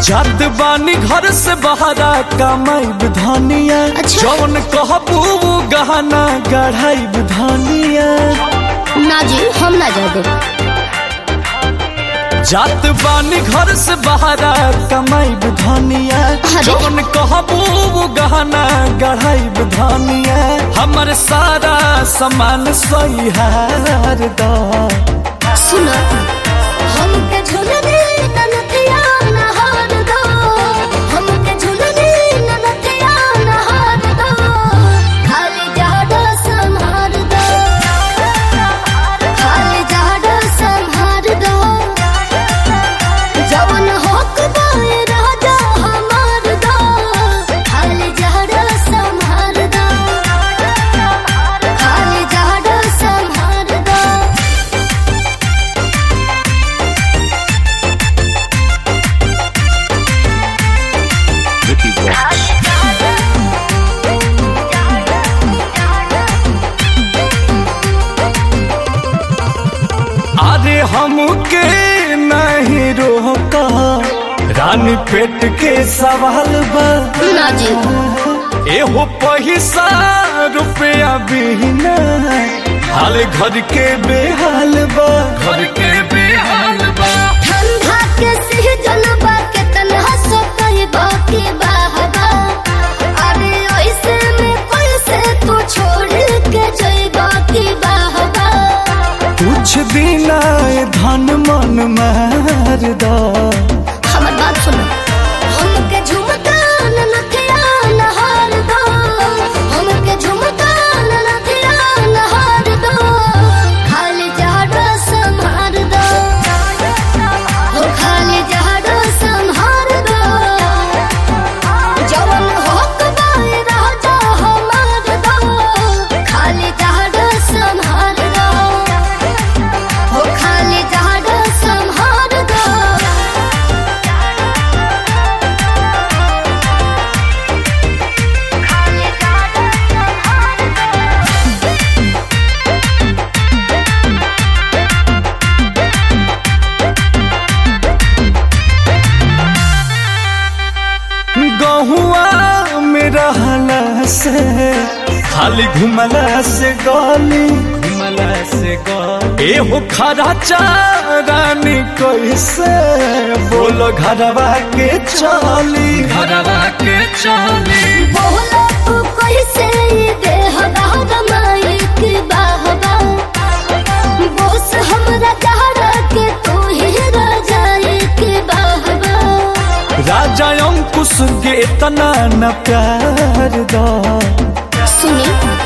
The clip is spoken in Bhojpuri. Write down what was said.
जात बानी घर से बहरा कमाई धनिया अच्छा। जौन कहबू वो गहना गढ़ाई धनिया ना जी हम ना जा दे जात बानी घर से बहरा कमाई धनिया अरे। जौन कहबू वो गहना गढ़ाई धनिया हमर सारा सामान सही हार दा सुनो हमके झुलने ननथिया नहार दो हमके झुलने ननथिया नहार दो खाली जाडो संहार दो खाली जाडो संहार दो जवन होक दाए राजा हमार दो खाली जाडो संहार दो खाली जाडो संहार दो Vicky Vox. अरे हमके नहीं रोका रानी पेट के सवाल बा ना जी एहो पैसा रुपया बिना हाल घर के बेहाल बा घर के बेहाल बा ठंडा के सीजन बा के तन्हा सो कही बाकी बाहबा अरे ऐसे में कैसे तू छोड़ के जई बाकी बाहबा कुछ दिन आए धन मन मार दा हमर बात सुनो हमके झुमका ननथिया नहार दो हमके झुमका ननथिया नहार दो खाली जाडो संहार दो हो खाली जाडो संहार दो जवन होक बाए राजा हमार दो खाली जाडो संहार दो हो खाली जाडो संहार दो गहुआ में रहला से खाली घुमला से गली घुमला से गली एहो खरा चारानी कैसे बोलो घरवा के चली घरवा के चली बोला तू कैसे ये देह दाग माइक बाहबा बोस हमरा चाहरा के तू ही राजा एक बाहबा राजा अंकुश के इतना न प्यार दा सुनी